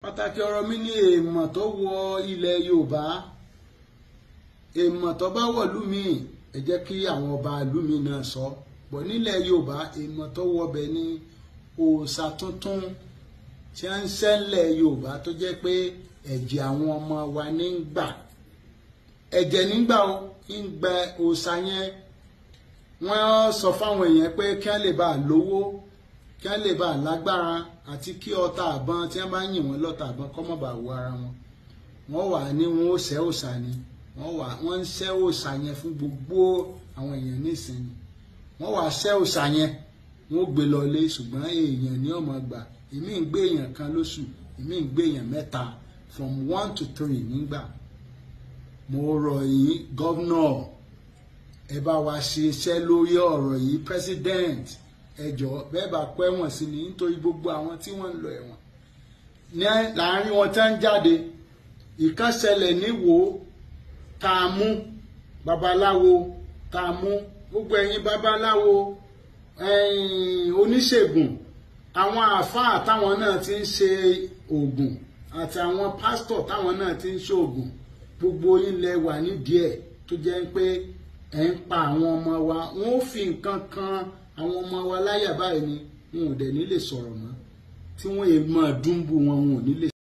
pàtàkì ọ̀rọ̀ mi ní èèmọ̀ tó wọ ilẹ̀ Yorùbá èèmọ̀ tó bá wọ̀ lúmi ẹ jẹ́ kí àwọn ọba lúmi náà sọ bọ̀ nílẹ̀ Yorùbá èèmọ̀ tó wọ bẹ̀ ní òòṣà tuntun tí wọ́n ń ṣẹlẹ̀ Yorùbá tó jẹ́ pé ẹ̀jẹ̀ àwọn ọmọ wa ní ń gbà ẹ̀jẹ̀ nígbà ó ń gbẹ òòṣà yẹn wọ́n sọ fáwọn èèyàn pé kí wọ́n lè bá a lówó kí wọ́n lè bá a lágbára àti kí ọta àbọn tí wọ́n bá yìn wọ́n lọ́ta àbọn kọ́ mọ́ bá wọ ara wọn wọ́n wà ní wọn ó ṣẹ́ òòṣà ni wọ́n wà wọ́n ń ṣẹ́ òòṣà yẹn fún gbogbo àwọn èèyàn nísìnyí wọ́n wà ṣẹ́ òòṣà yẹn wọ́n gbé lọ lé ṣùgbọ́n èèyàn ní ọmọ gbà èmi ń gbé èèyàn kan lóṣù èmi ń gbé èèyàn mẹ́ta from one to three nígbà mo rọ̀ yín gọ́vnọ̀ ẹ bá wa ṣe iṣẹ́ lórí ọ̀rọ̀ yìí president ẹ jọ̀ọ́ bẹ́ẹ̀ bá pẹ́ wọ̀n sí ni nítorí gbogbo àwọn tí wọ́n ń lọ ẹ̀wọ̀n ní láàárín wọn tán jáde ìkan ṣẹlẹ̀ níwò tá a mú babaláwo tá a mú gbogbo ẹ̀yin babaláwo oníṣègùn àwọn àáfàá táwọn náà ti ń ṣe oògùn àti àwọn pásítọ̀ táwọn náà ti ń ṣe oògùn gbogbo yín lẹ wà nídìí ẹ̀ tó jẹ́ pé ẹ̀ ń pa àwọn ọmọ wa wọ́n ó fi nǹkan kan àwọn ọmọ wa láyà báyìí ni wọn ò dẹ̀ ní lè sọ̀rọ̀ mọ́ tí wọ́n èèmọ̀ dúnbù wọn wọn ò ní lè.